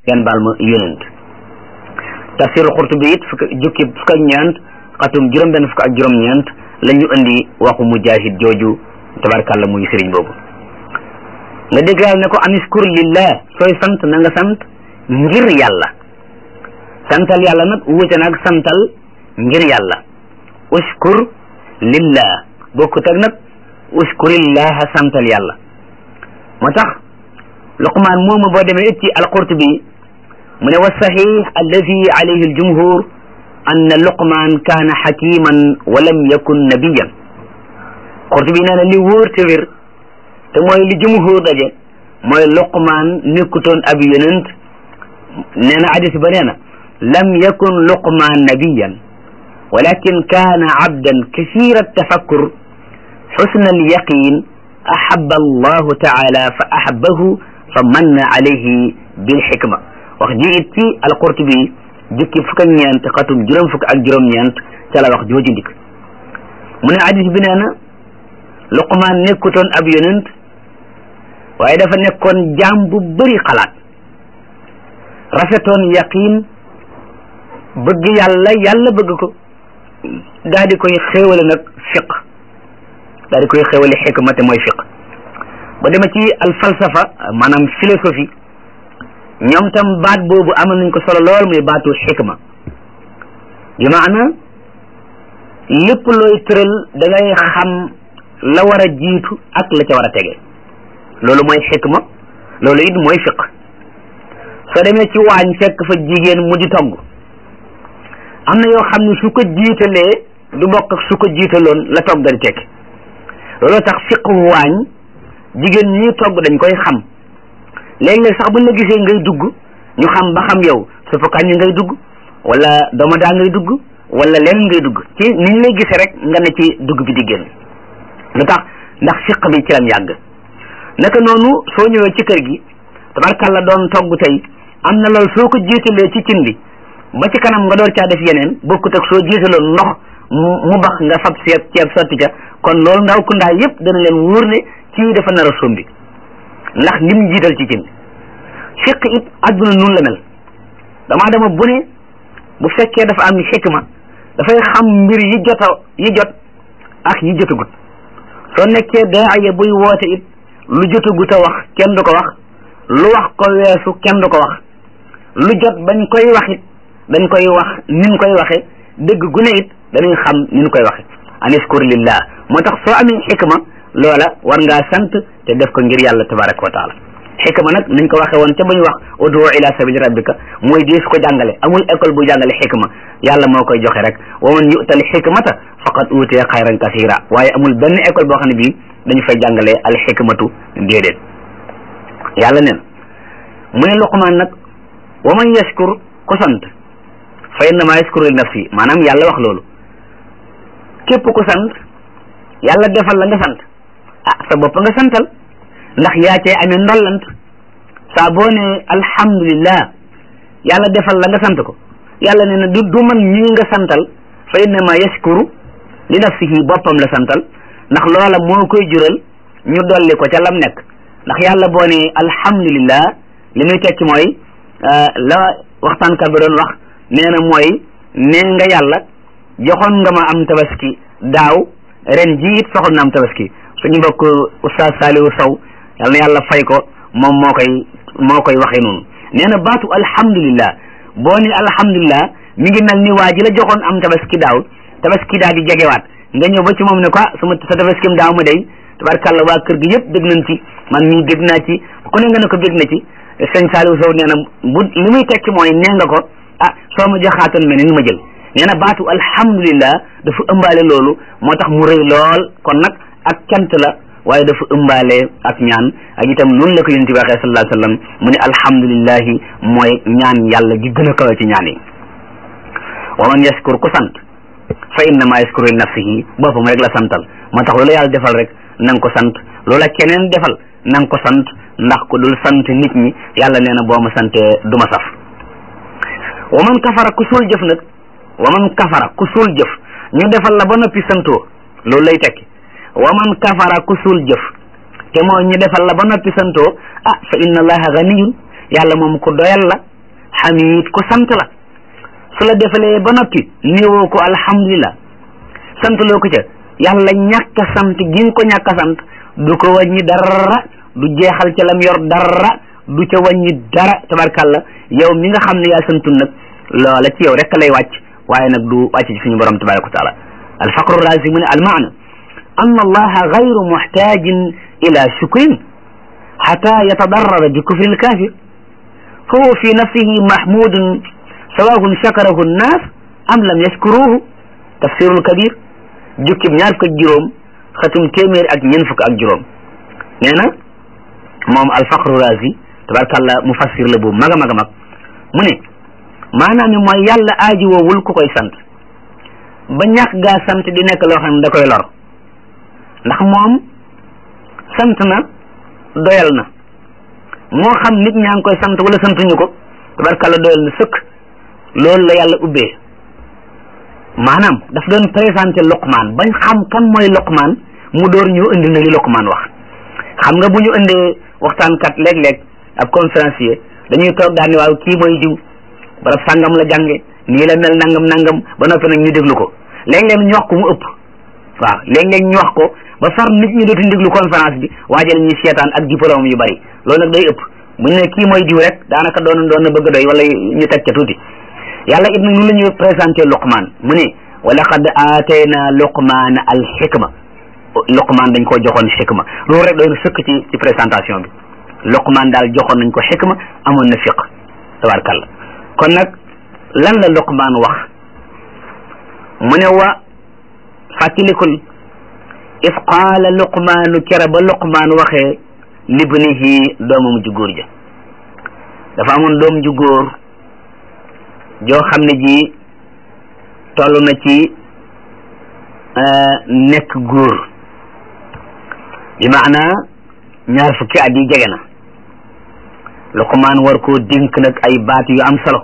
ngeen baal ma yonent tafsirul Qurtubi it fukk jukki fukk ak ñeent xatum juróom benn fukk ak juróom ñeent la ñu indi waxu mujahid jooju tabarkàlla muy sëriñ boobu nga dégg yàlla ne ko aniskur lillah sooy sant na nga sant ngir yàlla santal yàlla nag wuute nag santal ngir yàlla uskur lillah bokkut ak nag uskurillaha santal yàlla moo tax luqmaan moomu boo demee it ci alqurtubi mu ne wa saxiix alladi alayhi aljumhur anna luqmaan kaana xakiman wa lam yakun nabiyan qurtubi nee na li wóor te wér te mooy li jumhur daje mooy luqmaan nekkutoon ab yonent nee na hadis ba nee na lam yakun luqmaan nabiyan walakin kaana abdan kasira tafakkur xusna alyaqin ahaba allahu taala fa ahabahu fa manna alayhi bilxikma wax ji it ci alqurtubi jukki fukk ak ñeent xatum juróom fukk ak juróom-ñeent ca la wax jooju ndik mu ne hadis bi nee na luqmaan nekkutoon ab yonent waaye dafa nekkoon jaam bu bëri xalaat rafetoon yaqin bëgg yàlla yàlla bëgg ko daal di koy xéewale nag fiq daal di koy xéewale xikma te mooy fiq ba dema ci al falsafa maanaam philosophie ñoom tam baat boobu amal nañ ko solo lool muy baatu xikma bi maana lépp looy tëral da ngay xam la war a jiitu ak la ca war a tege loolu mooy xikma loolu it mooy fiq soo demee ci waañ fekk fa jigéen mu di togg am na yoo xam ne su ko jiitalee du bokk ak su ko jiitaloon la togg di tekki looloo tax fiqu waañ jigéen ñi togg dañ koy xam léeg-léeg sax buñ la gisee ngay dugg ñu xam ba xam yow suppu kàññi ngay dugg wala domadaa ngay dugg wala leen ngay dugg ci niñ lay gisee rek nga ne ci dugg bi di génn lu tax ndax fiq bi ci lam yàgg naka noonu soo ñëwee ci kër gi tabarkàlla doon togg tey am na loolu soo ko jiitalee ci cin bi ba ci kanam nga door caa def yeneen bokkut ak soo jiitaloon ndox mu bax nga fab ceeb ceeb sotti ca kon loolu ndaw ku ndaa yëpp dana leen wóor ne kii dafa nar a sombi ndax lim jiital ci cin fiq it adduna nun la mel damaa dama bu ne bu fekkee dafa am xikma dafay xam mbir yi jot a yi jot ak yi jotagut soo nekkee daaya buy woote it lu jotagut a wax kenn du ko wax lu wax ko weesu kenn du ko wax lu jot bañ koy wax it dañ koy wax nin koy waxe dëgg gu ne it dañuy xam nin koy waxe aniskur lillah moo tax soo amee xikma loola war ngaa sant te def ko ngir yàlla tabaraka wa taala xikma nag niñ ko waxe woon ca ba ñu wax udu ila sabili rabbika mooy dees ko jàngale amul école bu jàngale xikma yàlla moo koy joxe rek wa man yu'tal xikmata faqad utiya xayran kasira waaye amul benn école boo xam ne bii dañu fay jàngale al xikmatu déedéet yàlla neen mu ne luqmaan nag wa man yashkur ku sant fa innama yashkuru li nafsi maanaam yàlla wax loolu képp ku sant yàlla defal la nga sant ah sa bopp nga santal ndax yaa cee amee ndollant saa boo ne alhamdulillah yàlla defal la nga sant ko yàlla ne na du du man ñii nga santal fa innama yashkuru li nafsihi boppam la santal ndax loola moo koy jural ñu dolli ko ca lam nekk ndax yàlla boo ne alhamdulillah li muy tekki mooy la waxtaankat bi doon wax nee na mooy nee nga yàlla joxoon nga ma am tabaski daaw ren ji it soxal na am tabaski suñu mbokk oustaz Saliou Sow yal na yàlla fay ko moom moo koy moo koy waxee noonu nee na baatu alhamdulillah boo ni alhamdulillah mi ngi mel ni waa ji la joxoon am tabaski daaw tabaski daal di jegewaat nga ñëw ba ci moom ne ko sama sa tabaskim daaw ma day tabarkàlla waa kër gi yëpp dégg nañ ci man mii dégg naa ci ku ne nga ne ko dégg na ci sëñ Saliou Sow nee na bu li muy tekki mooy nee nga ko ah soo ma joxaatoon mel ni ma jël nee na baatu alhamdulillah dafa ëmbaale loolu moo tax mu rëy lool kon nag ak cant la waaye dafa ëmbaale ak ñaan ak itam noonu la ko yonent bi waxee sallallahu alayhi wa sallam mu ne alhamdulillahi mooy ñaan yàlla gi gën a kawe ci ñaan yi wa man yashkur ku sant fa innama yashkuru li nafsihi boppam rek la santal moo tax loolu yàlla defal rek na nga ko sant loola keneen defal na nga ko sant ndax ku dul sant nit ñi yàlla nee na boo ma santee du ma saf wa man kafara ku suul jëf nag wa man kafara ku suul jëf ñu defal la ba noppi santoo loolu lay tekki wa man kafara ku suul jëf te mooy ñu defal la ba noppi santoo ah fa inna allaha ganiyun yàlla moom ku doyal la xamid ku sant la su la defalee ba noppi néewoo ko alhamdulillah sant loo ko ca yàlla ñàkk a sant gi nga ko ñàkk a sant du ko wàññi dara du jeexal ca lam yor dara du ca wàññi dara tabarkàlla yow mi nga xam ne yaa santul nag loola ci yow rek lay wàcc waaye nag du wàcc ci suñu borom tabaraka wa taala alfaqru razi mu ne almaana an allaha gayru muxtajin ila shukrin xata yatadarrara bi kufri alkafir fa huwa fi nafsihi mahmudun sawahun shakarahu nnas am lam yashkuruhu tafsirul kabir jukkib ñaar fukk ak juróom xatum téeméer ak ñeent fukk ak juróom nee na moom alfaqru razi tabarkàllah mufassir la bu mag a mag a mag mu ne maanaam mooy yàlla aaji woowul ku koy sant ba ñàkk gaa sant di nekk loo xam ne da koy lor ndax moom sant na doyal na moo xam nit ñaa ngi koy sant wala santuñu ko tabarkàllah doyal na sëkk loolu la yàlla ubbee maanaam daf doon présenté Luqmaan bañ xam kan mooy Luqmaan mu door ñu indi na li Luqmaan wax xam nga bu ñu indee waxtaankat léeg-léeg ak conférencier dañuy toog daal ni waaw kii mooy diw barab sàngam la jànge nii la mel nangam nangam ba noppi nag ñu déglu ko léeg-léeg ñu wax ko mu ëpp waaw léeg-léeg ñu wax ko ba far nit ñi dootuñ déglu conférence bi waajal ñuy seetaan ak diplôme yu bari loolu nag day ëpp bu ñu ne kii mooy diw rek daanaka doon doon na bëgg doy wala ñu teg ca tuuti yàlla it nag nu la ñuy présenté Luqmaan mu ne wa laqad aatayna Luqmaana al xikma Luqmaan dañ koo joxoon xikma loolu rek doy na sëkk ci ci présentation bi Luqmaan daal joxoon nañ ko xikma amoon na fiq tabarkalla kon nag lan la Luqmaan wax mu ne wa fàttalikul if qaala Luqmaanu kera ba Luqmaan waxee libnihi doomam ju góor ja dafa amoon doom ju góor joo xam ne ji toll na ci nekk góor bi maana ñaar fukki at yi jege na Luqmaan war koo dénk nag ay baat yu am solo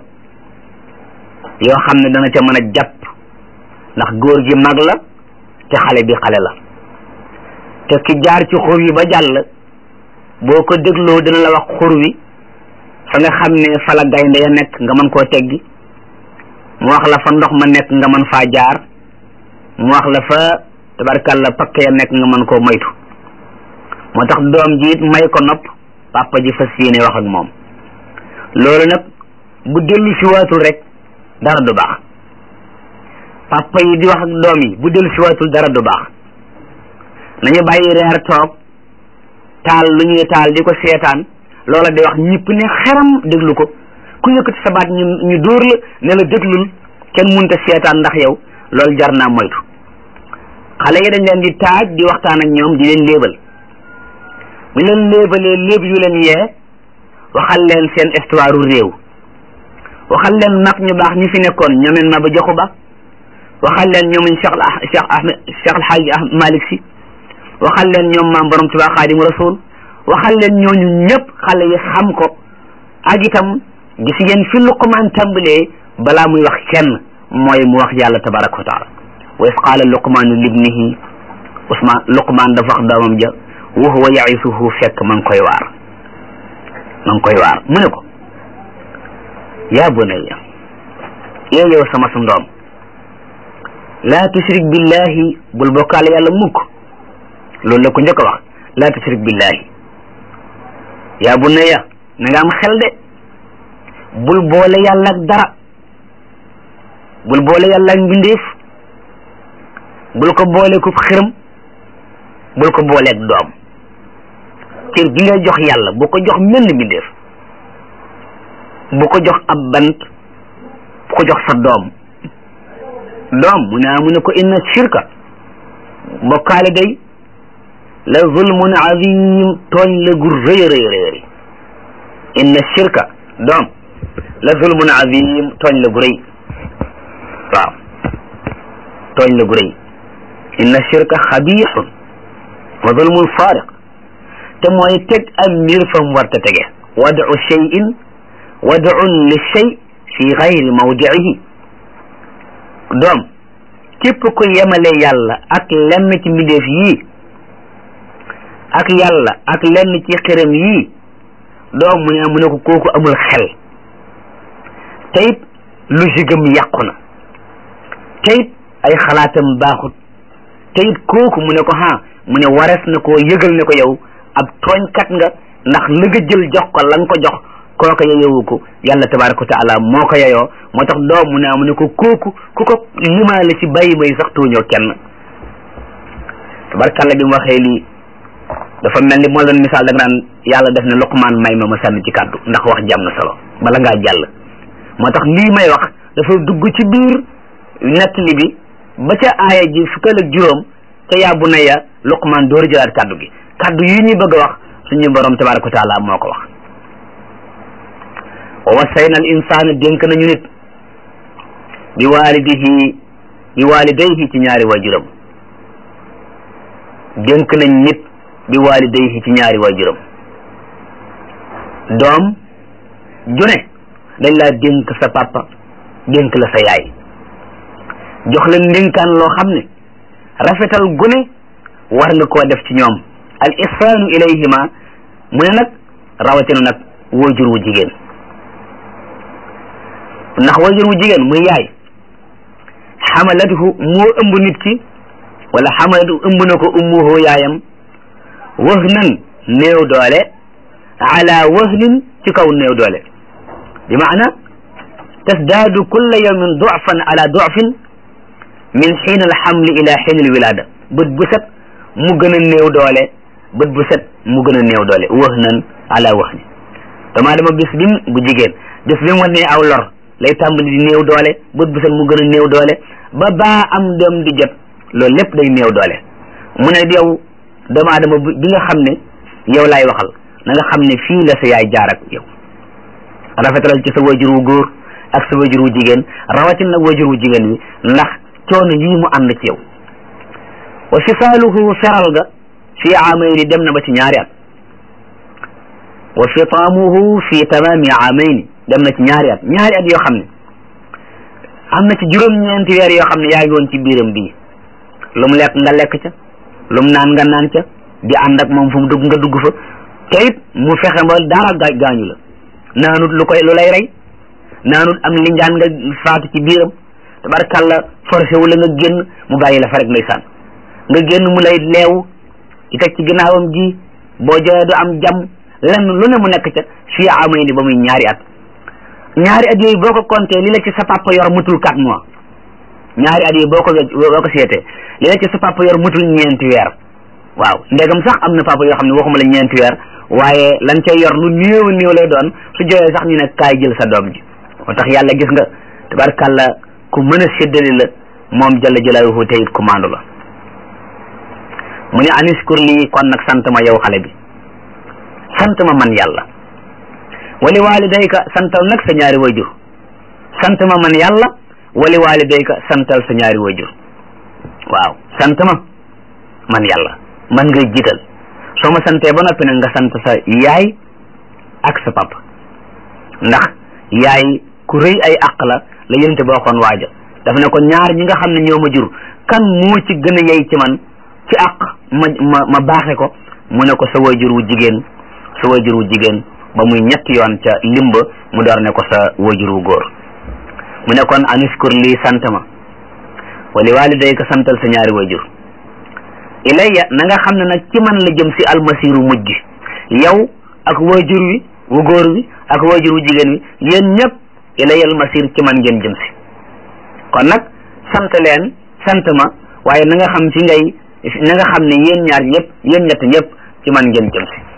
yoo xam ne dana ca mën a jàpp ndax góor gi mag la te xale bi xale la te ki jaar ci xur wi ba jàll boo ko dégloo dina la wax xur wi fa nga xam ne fa la gaynde ya nekk nga mën koo teggi mu wax la fa ndox ma nekk nga mën faa jaar mu wax la fa tabarkalla pakk ya nekk nga mën koo moytu moo tax doom ji it may ko nopp papa ji fas yéene wax ak moom loolu nag bu dellu si waatul rek dara du baax papa yi di wax ak doom yi bu dellu si waatul dara du baax nañu bàyyi reer toog taal lu ñuy taal di ko seetaan loola di wax ñëpp ne xeram déglu ko ku yëkkati sa baat ñu ñu dóor la ne la déglul kenn munta seetaan ndax yow loolu jar naa moytu xale yi dañ leen di taaj di waxtaan ak ñoom di leen léebal bu leen léebalee léeb yu leen yee waxal leen seen histoire réew waxal leen mag ñu baax ñi fi nekkoon ñoomeen ma ba joxu ba waxal leen ñoomuñ Cheikh Cheikh Ahmed Cheikh Alhaaji Malick Si waxal leen ñoom maam borom Tuubaa Xaadimu Rasuul waxal leen ñooñu ñëpp xale yi xam ko ak itam gis ngeen fi Luqmaan tàmbalee balaa muy wax kenn mooy mu wax yàlla tabaraka wa taala wa is qaala luqmaanu libnihi usmaan luqmaan dafa wax doomam ja wa huwa yaisuhu fekk ma ngi koy waar ma ngi koy waar mu ne ko yaa bunayya yow yow sama su ndoom laa tushrik billahi bul bokkaale yàlla mukk loolu la ko njëkk a wax laa tushrik billahi yaa bunayya na nga am xel de bul boole yàlla ak dara bul boole yàlla ak mbindeef bul ko boole ku xërëm bul ko booleeg doom cër bi ngay jox yàlla bu ko jox menn mbindeef bu ko jox ab bant bu ko jox sa doom doom mu ne mu ne ko inna shirka bokkaale day la zulmun azim tooñ la gu rëy rëy rëy inna shirka doom la zulmun azim tooñ la gu rëy waaw tooñ la gu rëy inna shirka xabiixun wa zulmun faariq te mooy teg am mbir fa mu war ta tege wadu cheyin wadun li chey fi gayri mawdiihi doom képp ku yemale yàlla ak lenn ci mbindeef yii ak yàlla ak lenn ci xërëm yii doom mu ne mu ne ko kooku amul xel te it logique am yàqu na te it ay xalaatam baaxut te it kooku mu ne ko ha mu ne warees na koo yëgal ne ko yow ab tooñkat nga ndax li nga jël jox ko la nga ko jox kooka yeyowu ko yàlla tabaraka wa taala moo ko yeyoo moo tax doom mu ne mu ne ko kooku ku ko limaale ci bàyyi may sax tuuñoo kenn tabarkalla bi mu waxee lii dafa mel ni moo doon misaal da nga naan yàlla def ne Luqmaan may ma ma sànni ci kàddu ndax wax jàmm na solo bala ngaa jàll moo tax lii may wax dafa dugg ci biir nettali bi ba ca aaya ji fukkal ak juróom ca yaa bunayya Luqmaan door jëlaat kàddu gi kàddu yi ñuy bëgg a wax suñu borom tabaraka wa taala moo ko wax wa wasayna al insaana dénk nañu nit bi waalidihi bi waalidayhi ci ñaari waajuram dénk nañ nit bi waalidayhi ci ñaari waajuram doom june dañ laa dénk sa papa dénk la sa yaay jox leen ndénkaan loo xam ne rafetal gune war nga koo def ci ñoom al ihsaanu ilayhima mu ne nag rawatina nag waajur wu jigéen ndax waajur wu jigéen muy yaay xamalathu moo ëmb nit ki wala xamalatu ëmb na ko ummuhu yaayam wahnan néew doole ala wahnin ci kaw néew doole bi maana tasdaadu kulla yawmin du'fan ala du'fin min xiin alxamli ila xiin alwilaada bët bu set mu gën a néew doole bët bu set mu gën a néew doole wahnan ala wahni damaa dama bis bim bu jigéen bis bi mu wane aw lor lay tàmbali di néew doole bët bu set mu gën a néew doole ba baa am doom di jot loolu lépp day néew doole mu ne yow doomu aadama bi nga xam ne yow laay waxal na nga xam ne fii la sa yaay jaar ak yow rafetalal ci sa wajur wu góor ak sa wajur wu jigéen rawatina nag wajur wu jigéen wi ndax coono yii mu ànd ci yow wa fisaaluhu feral ga fii amayni dem na ba ci ñaari at wa fitaamuhu fi tamaami amayni dem na ci ñaari at ñaari at yoo xam ne am na ci juróom-ñeenti weer yoo xam ne yaa ngi woon ci biiram bii lu mu lekk nga lekk ca lu mu naan nga naan ca di ànd ak moom fu mu dugg nga dugg fa te it mu fexe ba dara gaa gaañu la naanut lu koy lu lay rey naanut am linjaan nga faatu ci biiram tabarkàlla forcé wu la nga génn mu bàyyi la fa rek ndeysaan nga génn mu lay leew di teg ci ginnaawam ji boo joxee du am jàmm lenn lu ne mu nekk ca fii amay ni ba muy ñaari at ñaari at yooyu boo ko compté li la ci sa papa yor mutul quatre mois ñaari at yooyu boo ko boo ko seetee li la ci sa papa yor mutul ñeenti weer waaw ndegam sax am na papa yoo xam ne waxuma la ñeenti weer waaye lan cay yor lu néew néew lay doon su joxee sax ñu ne kaay jël sa doom ji moo tax yàlla gis nga tabarkàlla ku mën a séddali la moom jalla jalaaluhu teyit ku maandu la mu ne aniskur lii kon nag sant ma yow xale bi sant ma man yàlla wali walidayka santal nag sa ñaari wajur sant ma man yàlla wali walidayka santal sa ñaari wajur waaw sant ma man yàlla man ngay jiital soo ma santee ba noppi nag nga sant sa yaay ak sa papa ndax yaay ku rëy ay àq la la yénte boo xoon waaja dafa ne ko ñaar ñi nga xam ne ñoo ma jur kan moo ci gën a yey ci man ci àq ma ma ma baaxe ko mu ne ko sa wajur wu jigéen sa wajur wu jigéen ba muy ñetti yoon ca limba mu door ne ko sa wajur wu góor mu ne kon aniskur lii sant ma wali walidayka santal sa ñaari wajur ilayya na nga xam ne nag ci man la jëm si almasiru mujj yow ak wajur wi wu góor wi ak wajur wu jigéen wi yéen ñëpp ilayya almasir ci man ngeen jëm si kon nag sant leen sant ma waaye na nga xam fi ngay na nga xam ne yéen ñaar ñëpp yéen ñett ñëpp ci man ngeen jëm si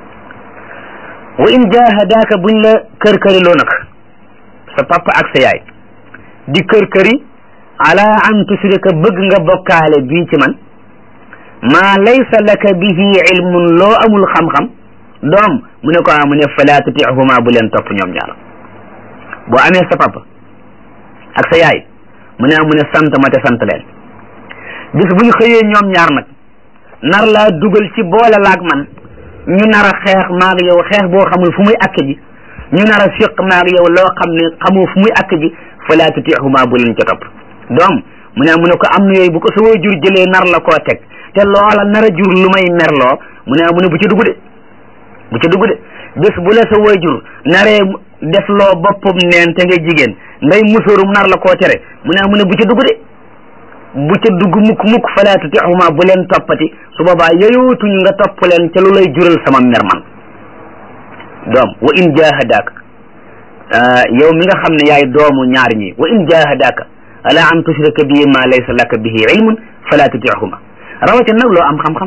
wa in jahadaaka buñ la kër këriloo nag sa papa ak sa yaay di kër këri ala an tusrika bëgg nga bokkaale bii ci man maa laysa laka bihi ilmun loo amul xam-xam doom mu ne ko a mu ne fala tutihuma bu leen topp ñoom ñaar boo amee sa papa ak sa yaay mu ne mu ne sant ma te sant leen bis bu ñu xëyee ñoom ñaar nag nar laa dugal ci boole laag man ñu nar a xeex maag yow xeex boo xamul fu muy akk ji ñu nar a fiq maag yow loo xam ne xamoo fu muy akk ji fala tutihuma bu leen ca topp doom mu ne mu ne ko am na yooyu bu ko sa waajur jëlee nar la koo teg te loola nar a jur lu may merloo mu ne mu ne bu ca dugg de bu ca dugg de bés bu la sa waajur naree def loo boppam neen te ngay jigéen ngay musóorum nar la koo tere mu ne mu ne bu ca dugg de bu ca dugg mukk mukk falaa tutixuma bu leen toppati su boobaa yeyootuñu nga topp leen ca lu lay jural sama mer man doom wa in jahadaaka yow mi nga xam ne yaay doomu ñaar ñi wa in jahadaaka ala an tushrika bi ma laysa laka bihi ilmun fala tutixuma rawatina nag loo am xam-xam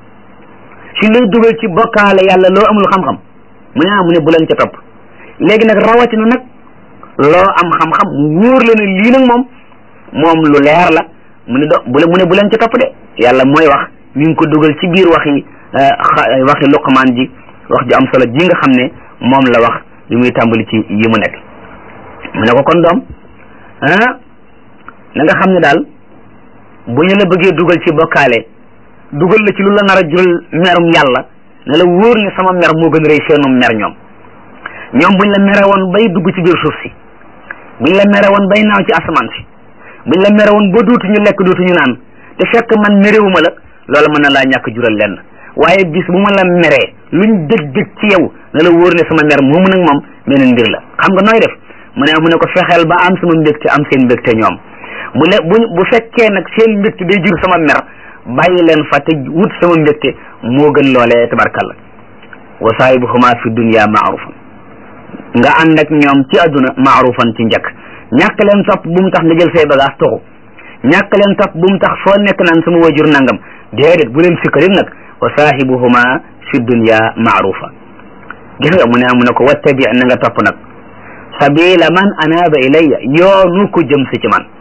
si lay dugal ci bokkaale yàlla loo amul xam-xam mu ne mu ne bu leen ca topp léegi nag rawatina nag loo am xam-xam wóor la ne lii nag moom moom lu leer la mu ne do bu mu ne bu leen ca topp de yàlla mooy wax mi ngi ko dugal ci biir waxi waxi luqmaan ji wax ju am solo ji nga xam ne moom la wax li muy tàmbali ci yi mu nekk mu ne ko kon doom ah na nga xam ne daal bu ñu la bëggee dugal ci bokkaale dugal la ci lu la nar a jural merum yàlla ne la wóor ne sama mer moo gën a rëy seenum mer ñoom ñoom buñ la mere woon bay dugg ci biir suuf si buñ la mere woon bay naaw ci asamaan si buñ la mere woon ba dootuñu lekk dootuñu naan te fekk man merewuma la loolu mën na laa ñàkk jural lenn waaye bis bu ma la meree luñ dëg dëg ci yow ne la wóor ne sama mer moomu nag moom meneen mbir la xam nga nooy def mu ne mu ne ko fexeel ba am sama mbégte am seen mbégte ñoom bu le bu bu fekkee nag seen mbégte day jur sama mer bàyyi leen fa te wut sama mbégte moo gën loolee tabarkalla wa saahibuhuma fi dunya maarufan nga ànd ak ñoom ci àdduna maarufan ci njëkk ñàkk leen topp bu mu tax nga jël say bagage toxu ñàkk leen topp bu mu tax foo nekk naan sama wajur nangam déedéet bu leen sikkarit nag wa saahibuhuma fi dunya maarufa gis nga mu ne mu ne ko wattabi na nga topp nag sabila man anaaba ilayya yoonu ko jëm si ci man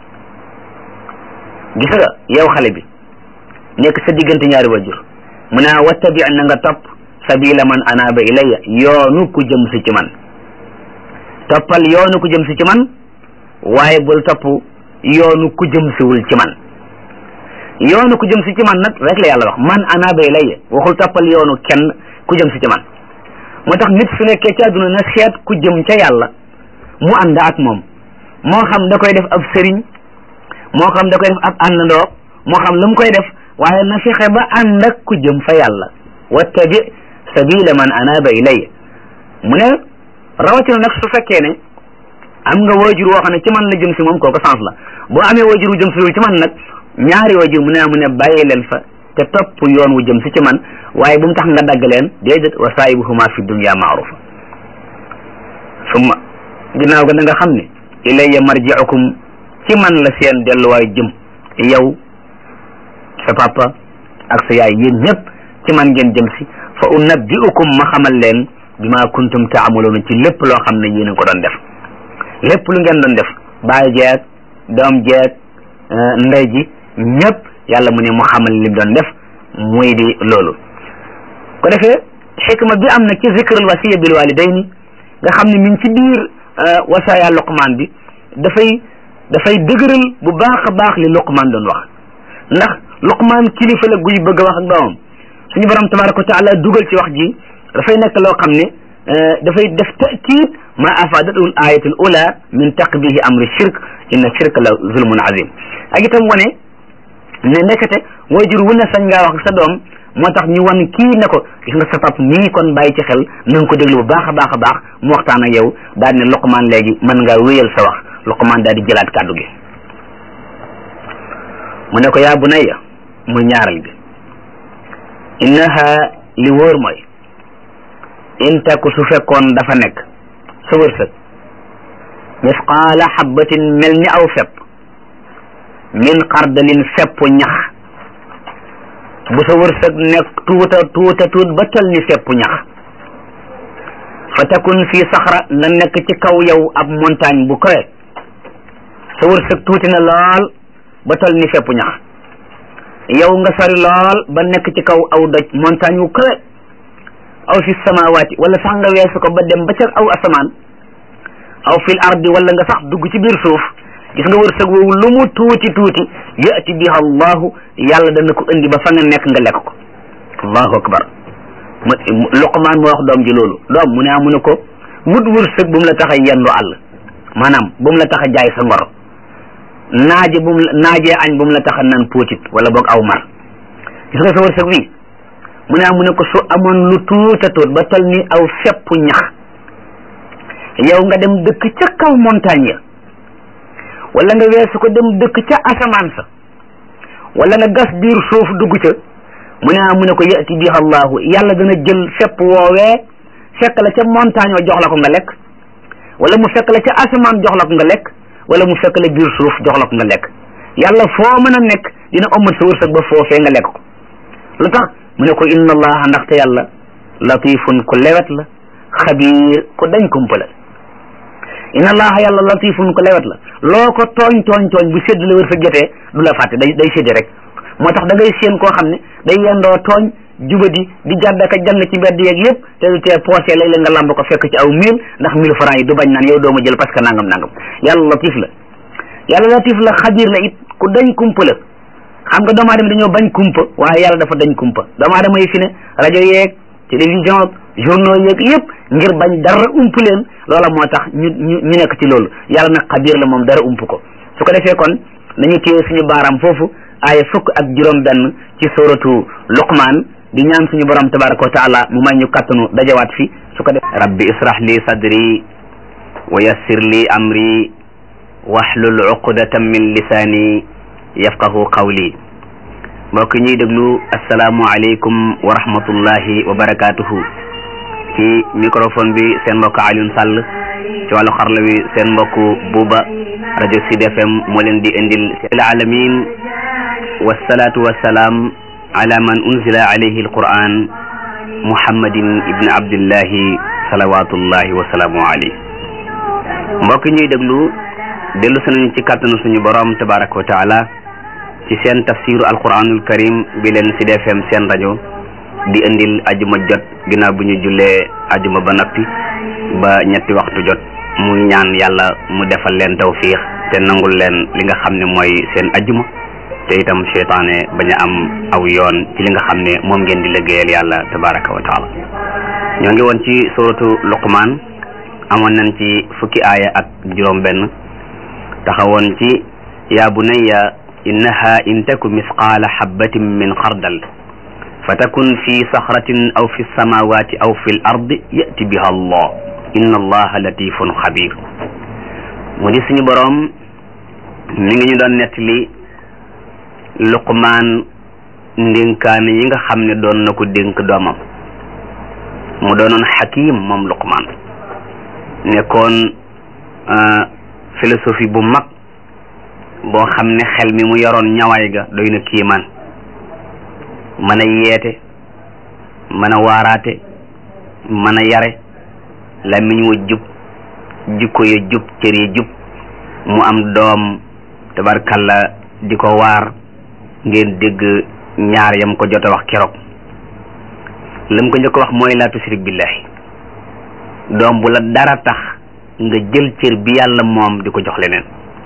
gis nga yow xale bi nekk sa diggante ñaari wajur mu ne wattabi na nga topp sabila man anaaba ilayya yoonu ko jëm si ci man toppal yoonu ko jëm si ci man waaye bul topp yoonu ku jëm siwul ci man yoonu ku jëm si ci man nag rek la yàlla wax man anaaba ilayya waxul toppal yoonu kenn ku jëm si ci man moo tax nit su nekkee ci àdduna na seet ku jëm ca yàlla mu ànd ak moom moo xam da koy def ab sëriñ moo xam da koy def ab àndandoo moo xam lu mu koy def waaye na fexe ba ànd ak ku jëm fa yàlla wattabi sabila man anaaba ilayya mu ne rawatina nag su fekkee ne am nga waajur woo xam ne ci man la jëm si moom kooku sens la boo amee waajur wu jëm si ci man nag ñaari waajur mu ne mu ne bàyyi leen fa te topp yoon wu jëm si ci man waaye bu mu tax nga dagg leen déedéet wa saahibuhuma fi dunya maarufa summa ginnaaw ga na nga xam ne ilayya marji'ukum ci man la seen delluwaay jëm yow sa papa ak sa yaay yéen ñëpp ci man ngeen jëm si fa unabbi'ukum ma xamal leen bima kuntum taamaluuna ci lépp loo xam ne yéen a ko doon def lépp lu ngeen doon def baay jeeg doom jeeg ndey ji ñëpp yàlla mu ne mu xamal lim doon def muy di loolu ko defee xikma bi am na ci zikrul wasiya bil walidayni nga xam ne mi ngi ci biir wasaaya luqmaan bi dafay dafay dëgëral bu baax a baax li luqmaan doon wax ndax luqmaan kilifa la guy bëgg a wax ak doomam suñu borom tabaraka wa taala dugal ci wax ji dafay nekk loo xam ne dafay def takiid ma afadatul ayatul ula min taqbihi amri shirk inna shirka la zulmun azim ak itam wane ne nekkate waajur wu ne sañ ngaa wax sa doom moo tax ñu wan kii ne ko gis nga sa pap mii kon bàyyi ci xel na nga ko déglu bu baax a baax a baax mu waxtaan ak yow daal ne Luqmaan léegi mën ngaa wéyal sa wax Luqmaan daal di jëlaat kàddu gi mu ne ko yaa bunayya muy ñaaral bi innaha li wóor mooy in taku su fekkoon dafa nekk sa wërsëg misqaala xabbatin mel ni aw fepp min xardalin fepp ñax bu sa wërsëg nekk tuuta tuuta tuut ba tol ni fepp ñax fa takun fii saxra nga nekk ci kaw yow ab montagne bu kawe sa wërsëg tuuti na lool ba tol ni fepp ñax yow nga sori lool ba nekk ci kaw aw doj montagne wu kawe aw fi samawaati wala sax nga weesu ko ba dem ba ca aw asamaan aw fil ardi wala nga sax dugg ci biir suuf gis nga wërsëg woowu lu mu tuuti tuuti yati biha allahu yàlla dana ko indi ba fa nga nekk nga lekk ko allahu akbar luqmaan moo wax doom ji loolu doom mu ne mu ne ko wut wërsëg bu mu la tax a yendu àll maanaam bu mu la tax a jaay sa ngor naaje bu mu naajee añ bu mu la tax a naan póotit wala boog aw mar gis nga sa wërsëg wi mu ne mu ne ko su amoon lu tuuta tuut ba tol ni aw fepp ñax yow nga dem dëkk ca kaw montagne ya wala nga weesu ko dem dëkk ca asamaan sa wala nga gas biir suuf dugg ca mu ne mu ne ko yati biha allahu yàlla dana jël fepp woowee fekk la ca montagne wa jox la ko nga lekk wala mu fekk la ca asamaan jox la ko nga lekk wala mu fekk la biir suuf jox la ko nga lekk yàlla foo mën a nekk dina omat sa wërsëg ba foofee nga lekk ko lu tax mu ne ko inna allaha ndaxte yàlla latifun ku lewet la xabiir ku dañ kumpa la inna allaha yàlla latifun ku lewet la loo ko tooñ tooñ tooñ bu sédd la wërsëg jotee du la fàtte day day séddi rek moo tax da ngay séen koo xam ne day yendoo tooñ jubadi di jàddaka jàng ci mbedd yeeg yëpp te du tee poosé léeg-léeg nga lamb ko fekk ci aw mille ndax mille francs yi du bañ naan yow dooma jël parce que nangam nangam yàlla latif la yàlla latif la xabiir la it ku dañ kumpa la xam nga doomu aadama dañoo bañ kumpa waaye yàlla dafa dañ kumpa doomu aadama yi fi ne rajo yeeg télévision journaux yeeg yëpp ngir bañ dara ump leen loola moo tax ñu ñu ñu nekk ci loolu yàlla nag xabiir la moom dara ump ko su ko defee kon nañu téye suñu baaraam foofu aaya fukk ak juróom benn ci suratu luqmaan di ñaan suñu borom tabaraka wa taala mu may ñu kattanu dajawaat fi su ko def rabbi israh li sadri wa yassir li amri wahlul uqdatan min lisaani yafqahu qawli mbokk ñuy déglu asalaamu aleykum wa rahmatullahi wa barakatuhu ci microphone bi seen mbokk Alioune Sall ci wàllu xarla wi seen mbokk Buuba rajo Sud FM moo leen di indil al alamin wasalaatu wasalaam ala man unzila alayhi alquran muhammadin ibni abdillahi salawatullahi wa salaamu alayhi mbokk ñuy déglu dellu si nañu ci kàttanu suñu borom tabaraka wa taala ci seen tafsiru alquranul karim bi leen Sud FM seen rajo di indil ajuma jot ginnaaw bu ñu jullee ajuma ba noppi ba ñetti waxtu jot mu ñaan yàlla mu defal leen tawfiix te nangul leen li nga xam ne mooy seen ajuma te itam seytaane bañ a am aw yoon ci li nga xam ne moom ngeen di liggéeyal yàlla tabaraka wa taala ñoo ngi woon ci suratu luqmaan amoon nañ ci fukki aaya ak juróom benn taxawoon ci yaa bunayya innaha in taku misqaala xabbatin min xardal fa takun fi saxratin aw fi samawati aw fi l ardi yati biha allah inna allaha latifun xabir mu di suñu boroom mi ngi ñu doon nettali luqmaan ndénkaane yi nga xam ne doon na ko dénk doomam mu doonoon xakim moom luqmaan nekkoon philosophie bu mag boo xam ne xel mi mu yoroon ñawaay ga doy na kiimaan mën a yeete mën a waaraate mën a yare làmmiñ wa jub jikko ya jub cër ya jub mu am doom tabarkalla di ko waar ngeen dégg ñaar yam ko jot a wax keroog lam ko njëkk wax mooy laa tushrik billahi doom bu la dara tax nga jël cër bi yàlla moom di ko jox leneen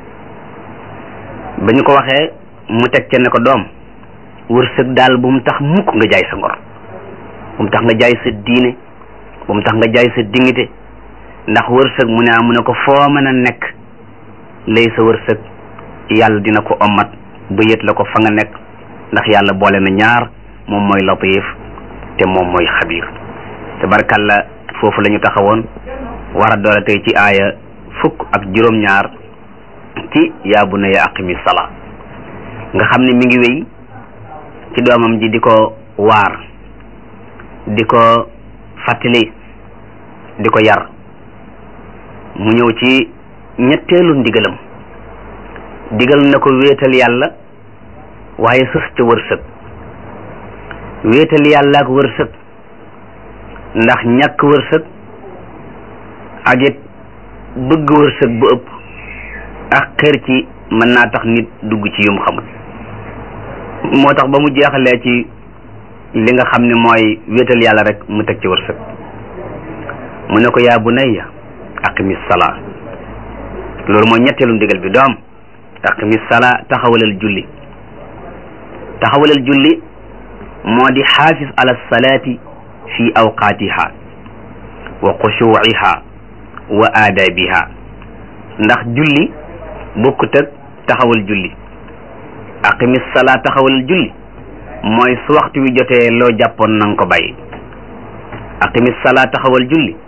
ba ñu ko waxee mu teg ca ne ko doom wërsëg daal bu mu tax mukk nga jaay sa ngor bu mu tax nga jaay sa diine bu mu tax nga jaay sa dignité ndax wërsëg mu ne ah mu ne ko foo mën a nekk lay sa wërsëg yàlla dina ko ommat ba yët la ko fa nga nekk ndax yàlla boole na ñaar moom mooy latif te moom mooy xabiir tabarkalla foofu la ñu taxawoon war a doole tey ci aaya fukk ak juróom-ñaar ci yaa bunayya aqimi salaa nga xam ne mi ngi wéy ci doomam ji di ko waar di ko fàttali di ko yar mu ñëw ci ñetteelu ndigalam digal na ko wéetal yàlla waaye sës ca wërsëg wéetal yàlla ak wërsëg ndax ñàkk wërsëg ak it bëgg wërsëg bu ëpp ak xër ci mën naa tax nit dugg ci yum xamul moo tax ba mu jeexalee ci li nga xam ne mooy wéetal yàlla rek mu teg ci wërsëg mu ne ko yaa bunayya aqimi salaa loolu mooy ñetteelu ndigal bi doom aqimi salaa taxawalal julli taxawalal julli moo di xaafis ala salaati fi awqaatiha wa xushuuciha wa aadaabiha ndax julli bokkut ak taxawal julli aqimi salaa taxawalal julli mooy su waxtu wi jotee loo jàppoon na nga ko bàyyi aqimi salaa taxawal julli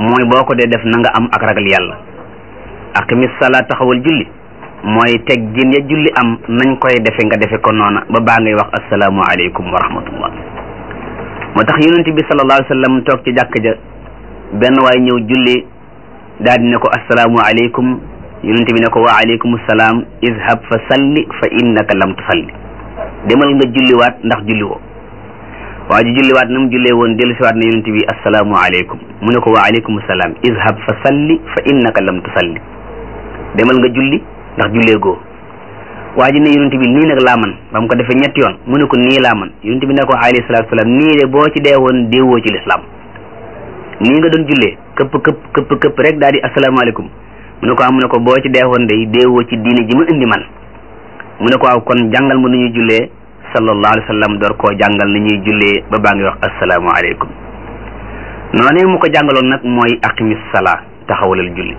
mooy boo ko dee def na nga am ak ragal yàlla aqimis salaa taxawal julli mooy teggin ya julli am nañ koy defe nga defe ko noona ba baa ngay wax asalaamu aleykum wa rahmatullah moo tax yonent bi sallallahu alayhi wa sallam toog ci jàkk ja benn waay ñëw julli daal di ne ko asalaamu aleykum yonent bi ne ko wa aleykum salaam izhab fa salli fa innaka lam tusalli demal nga julliwaat ndax julli woo waa ji julliwaat na mu jullee woon dellu siwaat na yonent bi asalaamu aleykum mu ne ko wa aleykum salaam izhab fa salli fa innaka lam tusalli demal nga julli ndax jullee goo waa ji ne yonent bi nii nag laa man ba mu ko defee ñetti yoon mu ne ko nii laa man yonent bi ne ko alayhi salaatu salaam nii de boo ci dee woon déewoo ci lislaam nii nga doon jullee këpp këpp këpp këpp rek daal di asalaamaaleykum mu ne ko am mu ne ko boo ci dee woon day déewoo ci diine ji ma indi man mu ne ko waaw kon jàngal ma nu ñuy jullee sallallahu alayhi wa sallam door koo jàngal ni ñuy jullee ba baa ngi wax asalaamaaleykum noonu mu ko jàngaloon nag mooy aqimis salaa taxawalal julli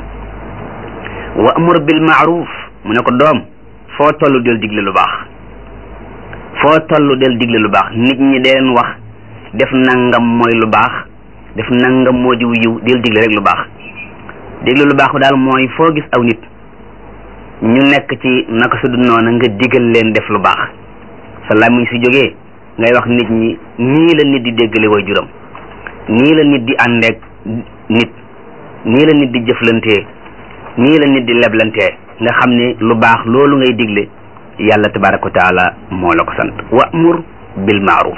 wa amur bil maaruf mu ne ko doom foo tollu del digle lu baax foo tollu del digle lu baax nit ñi deen wax def nangam mooy lu baax def nangam moo di yiw del digle rek lu baax digle lu baax daal mooy foo gis aw nit ñu nekk ci naka su dul noona nga digal leen def lu baax sa làmmiñ si jógee ngay wax nit ñi nii la nit di déggale way juram nii la nit di àndeek nit nii la nit di jëflantee nii la nit di leblantee nga xam ne lu baax loolu ngay digle yàlla tabaraka wa taala moo la ko sant wa'mur bil ma'ruf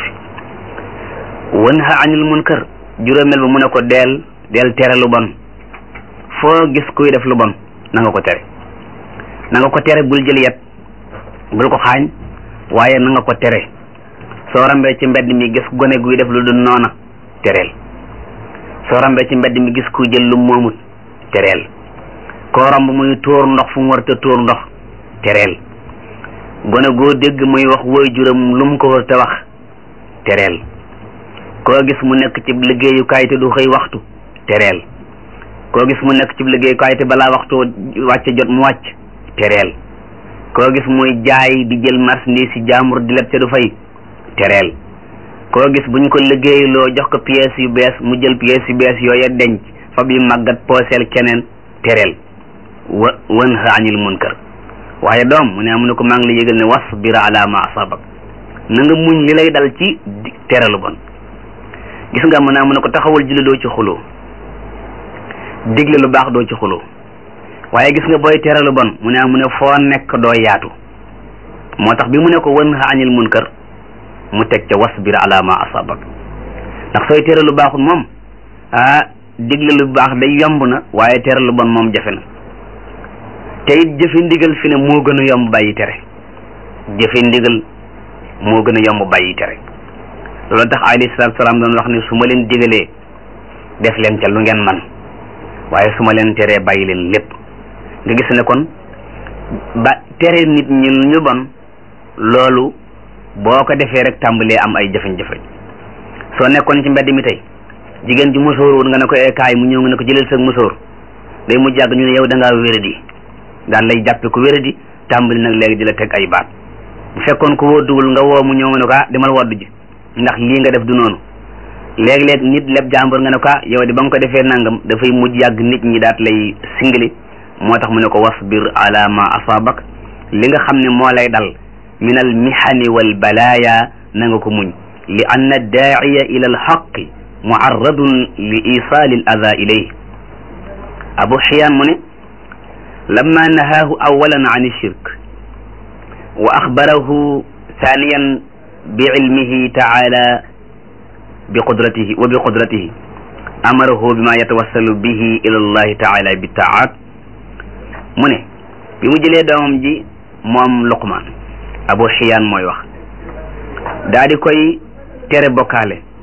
wanha anil munkar juróomeel ba mu ne ko deel deel tere lu bon foo gis kuy def lu bon na nga ko tere na nga ko tere bul jël yet bul ko xaañ waaye na nga ko tere soo rambee ci mbedd mi gis gone guy def lu dul noona tereel soo rambee ci mbedd mi gis ku jël lu moomut tereel koo romb muy tuur ndox fu mu war te tuur ndox tereel gone goo dégg muy wax woy juram lu mu ko war te wax tereel koo gis mu nekk ci liggéeyukaay te du xëy waxtu tereel koo gis mu nekk ci liggéeyukaay te balaa waxtu wàcc jot mu wàcc tereel koo gis muy jaay di jël marchandise si jaamur di leb te du fay tereel koo gis buñ ko liggéeyloo jox ko pièces yu bees mu jël pièces yu bees yooya denc fab yu màggat pooseel keneen tereel wa wanha anil munkar waaye doom mu ne mu ne ko maa ngi la yëgal ne wasbir ala ma asabak na nga muñ li lay dal ci tere lu bon gis nga mu ne mu ne ko taxawal julli doo ci xuloo digle lu baax doo ci xuloo waaye gis nga booy tere lu bon mu ne mu ne foo nekk doo yaatu moo tax bi mu ne ko wanha anil munkar mu teg ca wasbir ala ma asabak ndax sooy tere lu baaxul moom ah digle lu baax day yomb na waaye tere lu bon moom jafe na te it jëfe ndigal fi ne moo gën a yomb bàyyi tere jëfe ndigal moo gën a yomb bàyyi tere loolu tax alayhi salaatu salaam doon wax ne su ma leen digalee def leen ca lu ngeen man waaye su ma leen teree bàyyi leen lépp nga gis ne kon ba tere nit ñi ñu bon loolu boo ko defee rek tàmbalee am ay jafe-jafe soo nekkoon ci mbedd mi tey jigéen ji musóor woon nga ne ko kaay mu ñëw nga ne ko jëlal sa musóor day mu jàgg ñu ne yow da ngaa wéradi daan lay jàppe ku wéradi tàmbali nag léegi di la teg ay baat bu fekkoon ko wóoduwul nga woo mu ñëw nga ne ko ah demal woddu ji ndax lii nga def du noonu léeg-léeg nit leb jàmbur nga ne ko ah yow de ba nga ko defee nangam dafay mujj yàgg nit ñi daat lay singili moo tax mu ne ko wasbir ala ma asabak li nga xam ne moo lay dal min al mihani wal balaya na nga ko muñ li anna daa'iya ila al haqqi muarradun li isali al ada ilayh abu xiyaan mu ne lamma nahaahu awalan an shirk wa axbarahu thaniyan bi ilmihi taala bi qudratihi wa bi qudratihi amarahu bima yatawassalu bihi ila allahi taala bi taat mu ne bi mu jëlee doomam ji moom luqmaan abu xiyaan mooy wax daa di koy tere bokkaale